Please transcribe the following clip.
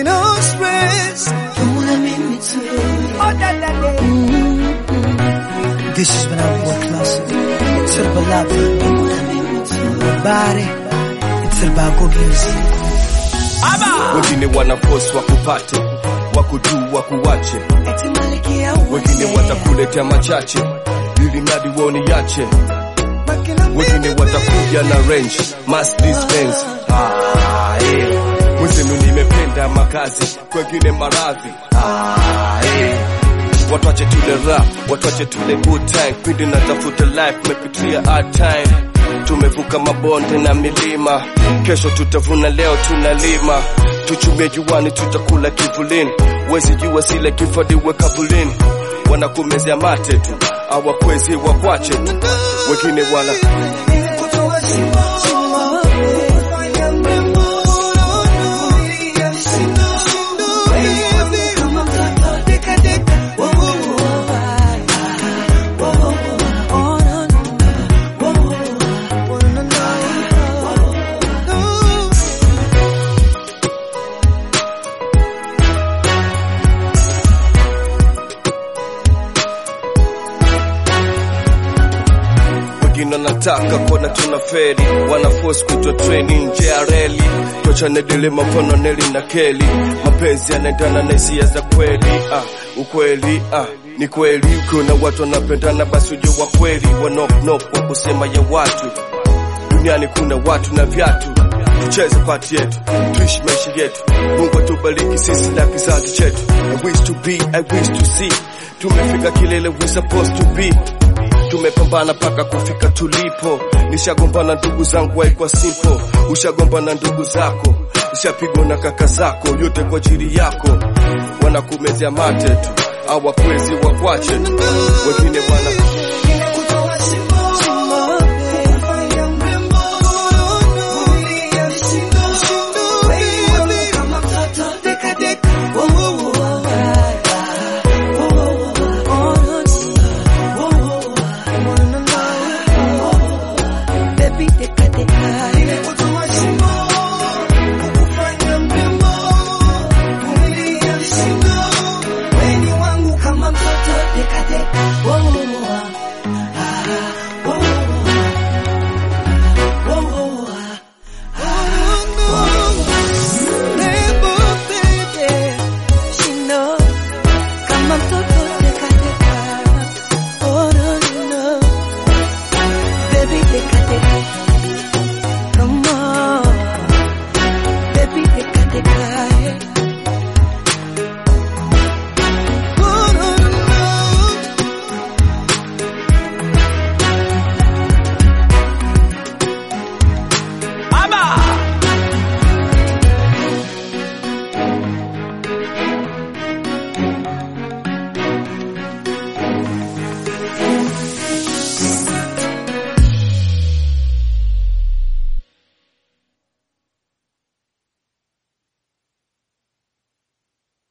me no stress. Una mimi tu. Oh, da, da, da. This is when I work classic. It's all about love. Una mimi tu. Body. It's all about good music. wengine wanafosi wakupate wakujuu wakuwache Eti malikia wengine uweze. watakuletea machache ili mradi woni yache wengine watakuja na range mass dispense ah, eh. mwenzenu nimependa makazi kwengine maradhi ah, eh. watwache tule rap watwache tule good time pindi natafuta life mepitia hard time tumevuka mabonde na milima kesho tutavuna leo tunalima tuchumie juani tutakula kivulini wezi jua sile kifadiwe kabulini wanakumezea mate tu awakwezi wakwache tu wengine wana Kama mtoto deka deka. Wo, wo, wo, wo, wo, wo, wo, wo, wo, wo, wo. wengine wanataka kuona tuna feri wanaforce kuitwa treni nje ya reli tochane dilema mfano neli na keli mapenzi yanaendana na hisia za kweli ah, ukweli ah, ni kweli ukiona watu wanapendana basi ujue wa kweli wanopnop wa kusema ya watu duniani kuna watu na viatu tucheze pati yetu tuishi maisha yetu mungu atubariki sisi na kizazi chetu I wish to be, I wish to see tumefika kilele we supposed to be tumepambana mpaka kufika tulipo nishagombana ndugu zangu haikuwa simple ushagombana ndugu zako ushapigwa na kaka zako yote kwa ajili yako wanakumezea mate tu awakwezi wakwache tu wengine wana